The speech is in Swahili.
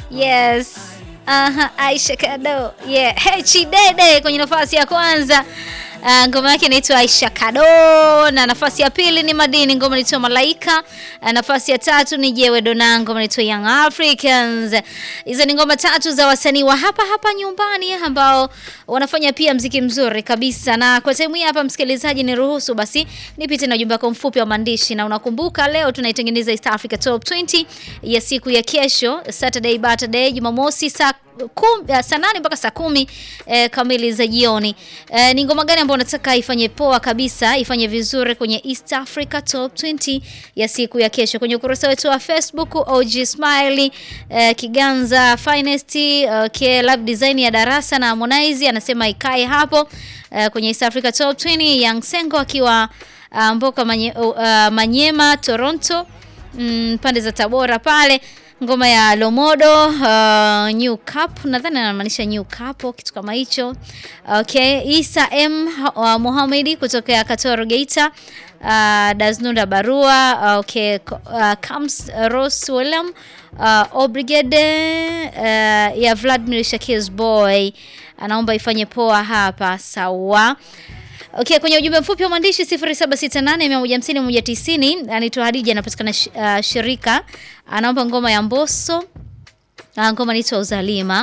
Yes. Aha, Aisha Kado. Yeah. Hey, Chidede kwenye nafasi ya kwanza. Uh, ngoma yake inaitwa Aisha Kado na nafasi ya pili ni Madini, ngoma inaitwa Malaika. Uh, nafasi ya tatu ni Jewe Dona, ngoma inaitwa Young Africans. Hizo ni ngoma tatu za wasanii wa hapa hapa nyumbani ambao wanafanya pia mziki mzuri kabisa. Na kwa time hii hapa, msikilizaji, niruhusu basi nipite na ujumbe wako mfupi wa maandishi, na unakumbuka leo tunaitengeneza East Africa Top 20 ya siku ya kesho Saturday Saturday Jumamosi saa kum, saa nane mpaka saa kumi eh, kamili za jioni. Eh, ni ngoma gani ambayo unataka ifanye poa kabisa, ifanye vizuri kwenye East Africa Top 20 ya siku ya kesho kwenye ukurasa wetu wa Facebook OG Smiley eh, Kiganza Finest okay, Lab Design ya darasa na Harmonize anasema ikae hapo eh, kwenye East Africa Top 20 Young Sengo akiwa uh, Mboka manye, uh, Manyema Toronto mm, pande za Tabora pale ngoma ya Lomodo uh, New Cup nadhani anamaanisha New Cup kitu kama hicho. Okay, Isa M uh, Mohamed kutoka Katoro Geita uh, Daznunda Barua uh, okay, uh, Kams uh, Rose William uh, Obrigade uh, ya Vladimir Shakir's boy anaomba ifanye poa hapa sawa. Okay, kwenye ujumbe mfupi wa maandishi 0768150190 anaitwa Hadija anapatikana uh, shirika anaomba ngoma ya Mbosso. Uh, ngoma inaitwa Uzalima.